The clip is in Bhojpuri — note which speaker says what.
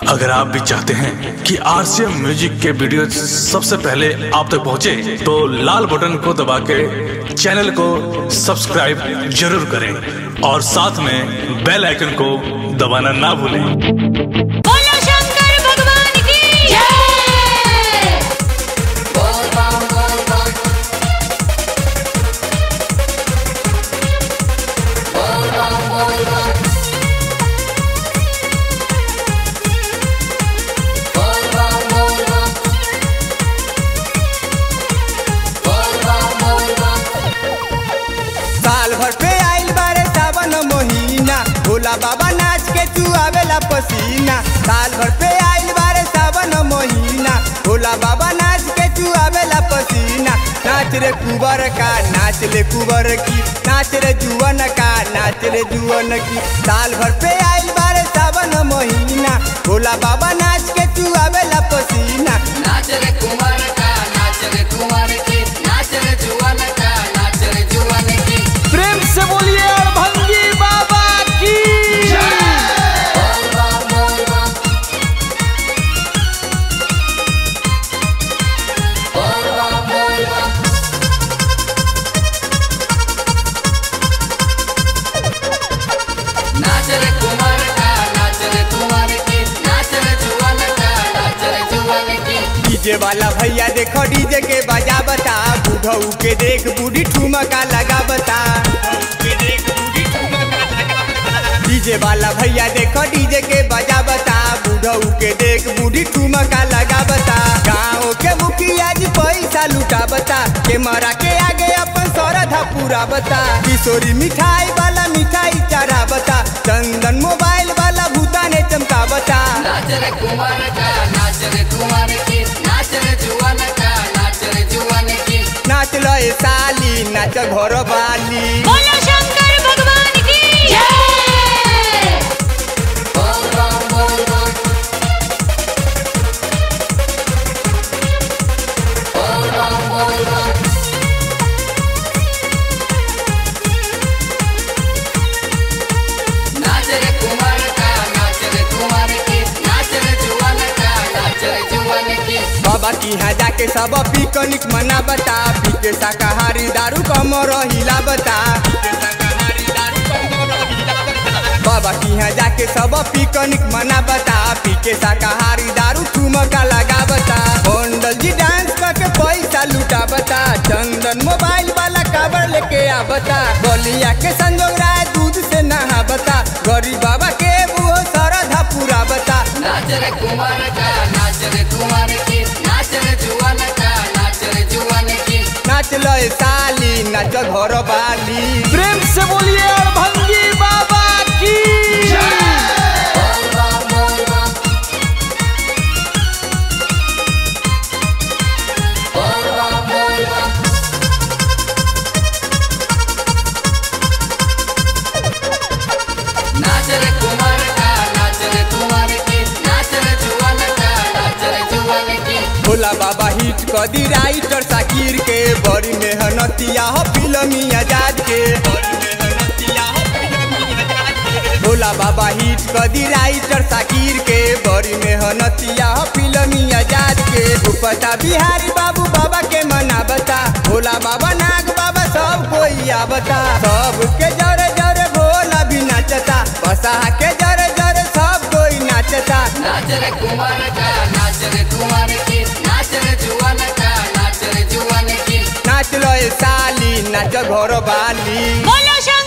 Speaker 1: अगर आप भी चाहते हैं कि आरसीएम म्यूजिक के वीडियो सबसे पहले आप तक पहुंचे, तो लाल बटन को दबा के चैनल को सब्सक्राइब जरूर करें और साथ में बेल आइकन को दबाना ना भूलें
Speaker 2: बोलो शंकर भगवान की जय
Speaker 3: साल भर पे आइल बारे सावन महीना भोला बाबा नाच के चुआवेला पसीना साल भर पे आइल बारे सावन महीना भोला बाबा नाच के चुआवेला पसीना नाच रे कुबर का नाच ले कुबर की नाच रे जुवन का नाच रे जुवन की साल भर पे आइल बारे सावन महीना भोला बाबा नाच के चुआवेला पसीना
Speaker 4: नाच रे कुंवर का नाच रे कुंवर की नाच रे जुवन का नाच रे जुवन की
Speaker 3: प्रेम से बोलिए भंगी बाबा की
Speaker 4: बोल बम बोल बम बोल बम बोल बम नाच रे कुंवर का नाच रे कुंवर की नाच रे जुवन का नाच रे जुवन की
Speaker 3: डीजे वाला भैया देखो डीजे के बजा बता बुढ़ऊ के देख बूढ़ी ठुमका लगा बता डीजे वाला भैया देखो डीजे के बजा बता बुढ़ऊ के देख बूढ़ी ठुमका लगा बता गाँव के मुखिया जी पैसा लुटा बता के मरा के आगे अपन सरधा पूरा बता किशोरी मिठाई वाला मिठाई चढ़ा बता चंदन मोबाइल वाला भूता ने चमका बता
Speaker 4: नाच रे कुंवर का नाच रे कुंवर की नाच रे जुवन का नाच रे जुवन की
Speaker 3: नाच लो ए साली नाच घर वाली
Speaker 2: बोलो शंकर भगवान की जय
Speaker 4: बोल बम बोल बम बोल बम बोल बम नाच रे कुंवर का नाच रे कुंवर की नाच रे जुवन का नाच रे जुवन की
Speaker 3: बाबा की यहाँ जाके सब पिकनिक मना बता पी के शाकाहारी दारू कम रहिला बता बाबा की यहाँ जाके सब पिकनिक मना बता पी के शाकाहारी दारू ठुमका लगा बता मंडल जी डांस करके पैसा लुटा बता चंदन मोबाइल वाला काबर लेके आ बता बलिया के संजोग राय दूध से नहा बता गरीब बाबा के वो सरधा पूरा बता
Speaker 4: नाच रे कुंवर का नाच रे कुंवर की नाच रे जुवन का नाच रे जुवन की
Speaker 3: नाच लो ए साली नाच घर वाली प्रेम से बोलिए और भंगी बाबा की
Speaker 4: बोल बम बोल बम बोल बम बोल बम नाच रे कुंवर का नाच रे कुंवर की नाच रे जुवन का नाच रे जुवन की
Speaker 3: भोला बाबा हिट कर दी राइटर साकिर के बड़ी मेहनतिया हो फिल्मी आजाद के भोला बाबा हिट कर दी राइटर साकिर के बड़ी मेहनतिया हो फिल्मी आजाद के उपता बिहारी बाबू बाबा के मना बता भोला बाबा नाग बाबा सब कोई आवता सबके जरे जरे भोला भी नाचता बसा के जरे जरे सब कोई नाचता
Speaker 4: नाच रे कुंवर का नाच रे कुंवर की नाच रे जुवन का नाच रे जुवन की
Speaker 3: नाच लो ए साली नाच घर वाली
Speaker 2: बोलो शंकर